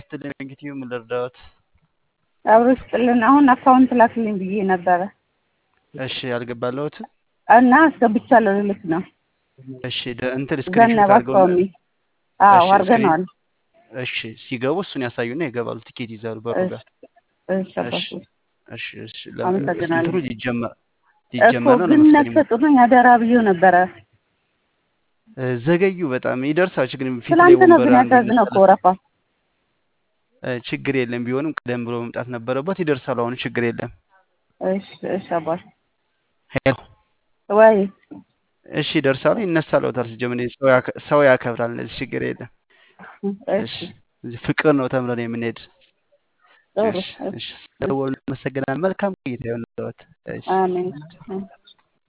ይስጥልኝ። እንግዲህ ምን ልርዳዎት? አብሮ ይስጥልን። አሁን አካውንት ላክልኝ ብዬ ነበረ እሺ አልገባለሁትም። እና አስገብቻለሁ ልልክ ነው። እሺ ደ- እንትን ስክሪንሾት ዘነበ አድርገው አካባቢ አዎ እሺ፣ አድርገነዋል። እሺ ሲገቡ እሱን ያሳዩና ይገባሉ። ትኬት ይዛሉ በሩ ጋር። እሺ እሺ አባቴ እሺ እሺ። አመሰግናለሁ። እንትኑ ሊጀመር እኮ ሊጀመር ነው ግን ለመሰለኝ። ነፍሰ ጡር ነኝ አደራ ብዬው ነበረ። እ፣ ዘገዩ በጣም ይደርሳል። ችግር ፊት ላይ ትላንት ነው ወንበር ግን አንድ ያሳዝነው እኮ መሰለህ ወረፋ። እ፣ ችግር የለም። ቢሆንም ቀደም ብሎ መምጣት ነበረበት። ይደርሳል። አሁን ችግር የለም። እሺ እሺ አባቴ ሄሎ ወይ እሺ ይደርሳሉ። ይነሳለውታል። ሲጀምር ሰው ያከ- ሰው ያከብራል። እነዚህ ችግር የለም። እሺ እሺ እዚህ ፍቅር ነው ተምረን የምንሄድ። ጥሩ እሺ እሺ። ስለደወሉ አመሰግናለሁ። መልካም ቆይታ ይሁንልዎት። እሺ አሜን።